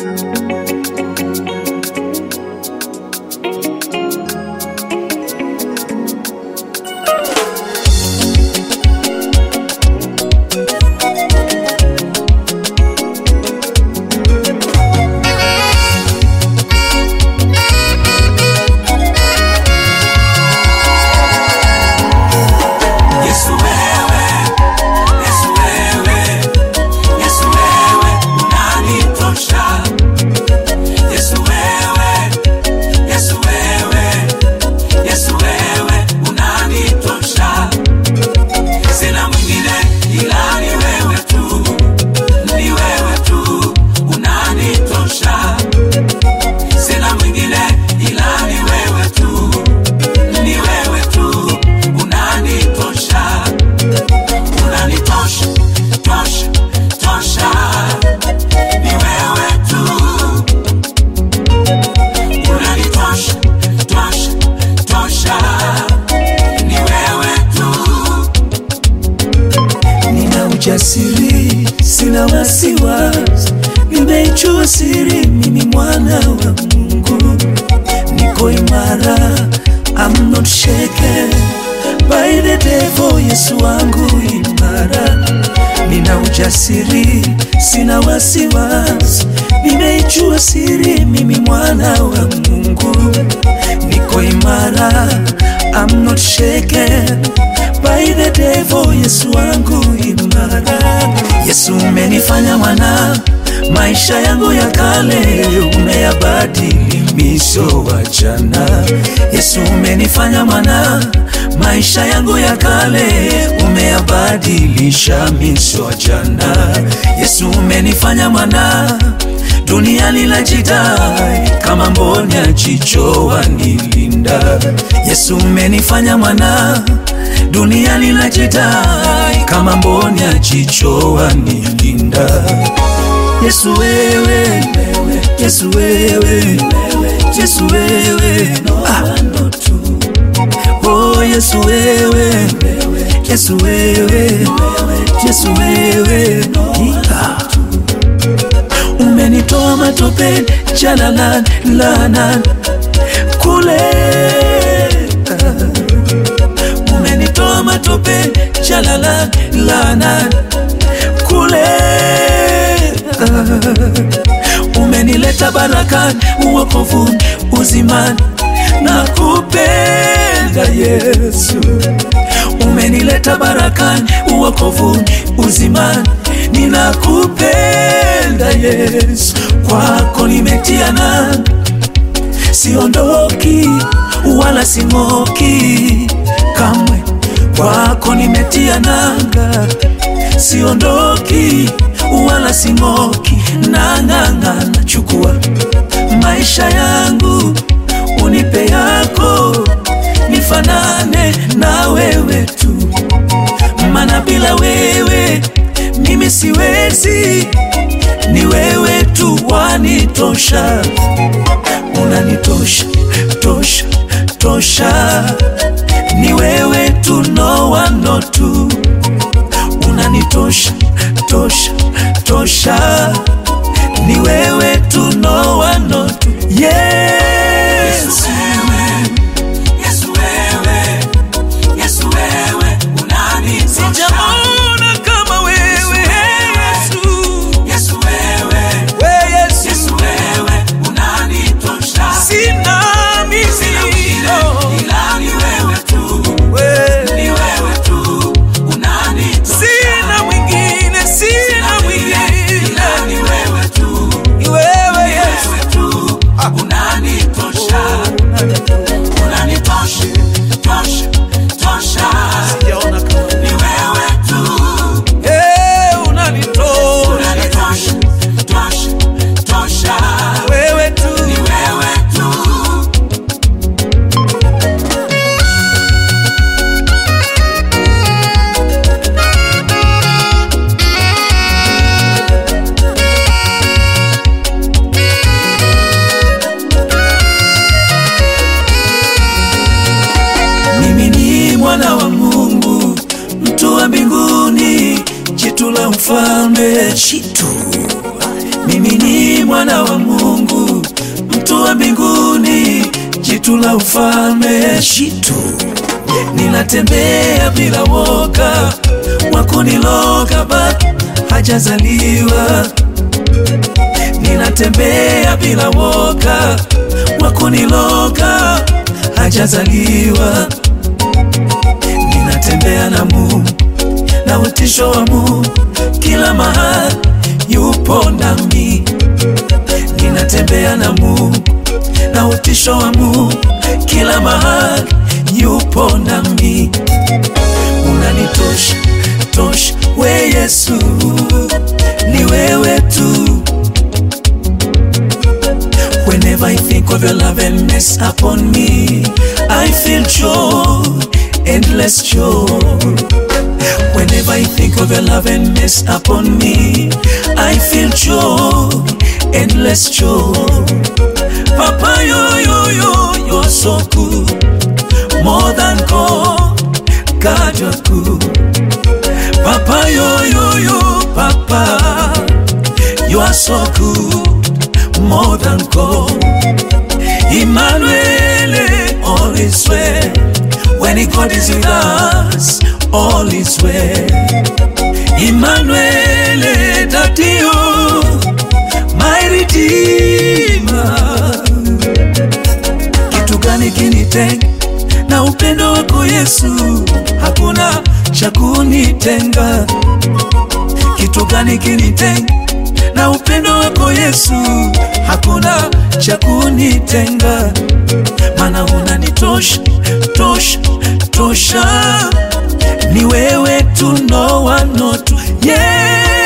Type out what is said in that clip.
Yesu wewe, Yesu wewe, Yesu wewe unanitosha. Yesu wewe, Yesu wewe, Yesu wewe unanitosha. Sina mwingine ila ni wewe tu, ni wewe tu unanitosha. Sina mwingine ila ni wewe tu, ni wewe tu unanitosha unanitosha tosha tosha ni wewe tu unanitosha tosha tosha ni wewe tu nina ujasiri, sina wasiwasi, nimeichua siri, mimi mwana wa Mungu, niko imara, I'm not shaken by the devil. Yesu wangu imara, nina ujasiri, sina wasiwasi, nimeichua siri, mimi mwana wa Mungu, niko imara, I'm not shaken by the devil. Yesu wangu imara, Yesu umenifanya mwana, maisha yangu ya kale umeyabadili miso wa jana. Yesu umenifanya mwana, maisha yangu ya kale umeyabadilisha miso wa jana. Yesu umenifanya mwana dunia linajidai kama mboni ya jicho wanilinda. Yesu umenifanya mwana, dunia linajidai kama mboni ya jicho wanilinda. Yesu wewe, Yesu wewe, Yesu wewe, ah. Oh Yesu wewe, Yesu wewe, Yesu wewe, ah. Umenitoa matopeni jalalan lanan kule Umenitoa matopeni jalalan lanan kule Umenileta barakani uokovuni uzimani na kupenda Yesu umenileta barakani uokovuni uzimani ninakupenda Yesu kwako nimetia nanga siondoki wala sing'oki kamwe kwako nimetia nanga siondoki wala sing'oki nang'ang'ana chukua maisha yangu unipe yako nifanane na wewe tu mana bila wewe mimi siwezi ni wewe tu wanitosha unanitosha tosha tosha ni wewe tu no one no two unanitosha tosha tosha ni wewe tu no one no two yes Yesu wewe, Yesu wewe unanitosha. Sijaona kama wewe Yesu Yesu wewe, we Yesu Yesu wewe unanitosha. sina Sina mwingine mimi ila ni wewe tu, we ni wewe tu unanitosha. sina mwingine sina mwingine ila ni wewe tu, ni wewe ni Yesu wewe tu unanitosha. Unanitosha, tosha, tosha. sijaona kama Ni wewe tu, eh unanitosha unanitosha, tosha, tosha. wewe tu Ni wewe tu. mimi ni mwana wa Mungu mtu wa mbinguni jitu la mfalme jitu mimi ni mwana wa wa mbinguni, jitu la ufalme, jitu ninatembea bila woga, wakuniloga bado hajazaliwa. Ninatembea bila woga, wakuniloga hajazaliwa. Ninatembea na Mungu na utisho wa Mungu kila mahali, yupo nami. Ninatembea na Mungu na utisho wa Mungu kila mahali, yupo nami. Unanitosha tosha, we Yesu, ni wewe tu. Whenever I think of your love and mess upon me, I feel joy, endless joy. Whenever I think of your love and mess upon me, I feel joy, endless joy. Papa, yo, yo, yo, you're so good, more than gold, God, you're good. Papa, yo, yo, yo, Papa, you are so good, more than gold. Emmanuel, all is well. When God is with us, all is well. Emmanuel, Dadio, my Redeemer. Kitu gani kinitenga na upendo wako Yesu? Hakuna cha kunitenga. Kitu gani kinitenga na upendo wako Yesu? Hakuna cha kunitenga, maana unanitosha tosha tosha, ni wewe tu, no one not yeah.